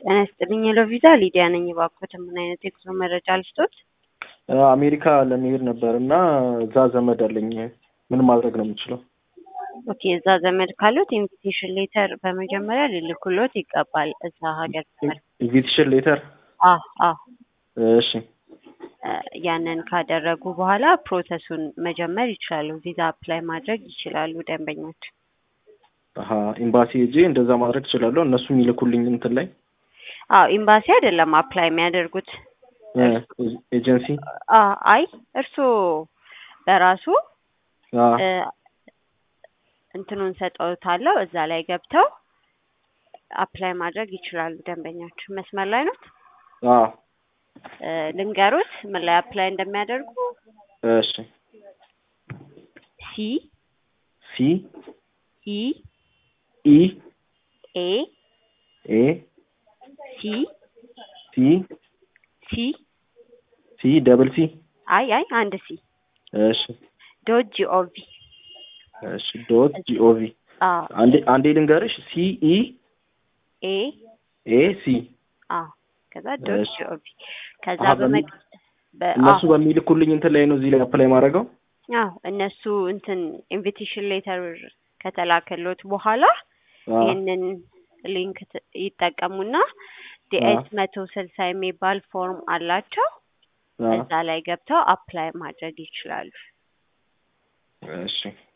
ጤና ይስጥልኝ የሎቪዛ ሊዲያ ነኝ። እባክዎት ምን አይነት የጉዞ መረጃ ልስጦት? አሜሪካ ለመሄድ ነበር እና እዛ ዘመድ አለኝ። ምን ማድረግ ነው የምችለው? ኦኬ እዛ ዘመድ ካሉት ኢንቪቴሽን ሌተር በመጀመሪያ ሊልኩሎት ይገባል። እዛ ሀገር ኢንቪቴሽን ሌተር? አ አ እሺ ያንን ካደረጉ በኋላ ፕሮሰሱን መጀመር ይችላሉ። ቪዛ አፕላይ ማድረግ ይችላሉ ደንበኞች። አሀ ኤምባሲ ሄጄ እንደዛ ማድረግ እችላለሁ? እነሱ የሚልኩልኝ እንትን ላይ አዎ ኤምባሲ አይደለም አፕላይ የሚያደርጉት ኤጀንሲ? አ አይ እርስዎ በራሱ አ እ እንትኑን ሰጠውታለሁ እዛ ላይ ገብተው አፕላይ ማድረግ ይችላሉ ደንበኞች። መስመር ላይ ነው አ እ ልንገሩት ምን ላይ አፕላይ እንደሚያደርጉ እሺ ሲ ሲ ኢ ኢ ኤ ኤ ሲ ሲ ሲ ሲ ደብል ሲ አይ አይ አንድ ሲ እሺ ዶት ጂኦቪ እሺ ዶት ጂኦቪ አ አንዴ አንዴ ልንገርሽ ሲ ኢ ኤ ኤ ሲ አ ከዛ ዶት እሺ። ጂኦቪ ከዛ አሀ፣ በመቅ በ- እነሱ አዎ በሚልኩልኝ እንትን ላይ ነው እዚህ ላይ አፕላይ ማድረገው? አዎ እነሱ እንትን ኢንቪቴሽን ሌተር ከተላከሎት በኋላ አ ይህንን ሊንክ ት- ይጠቀሙና ዲኤስ መቶ ስልሳ የሚባል ፎርም አላቸው። አ እዛ ላይ ገብተው አፕላይ ማድረግ ይችላሉ። እሺ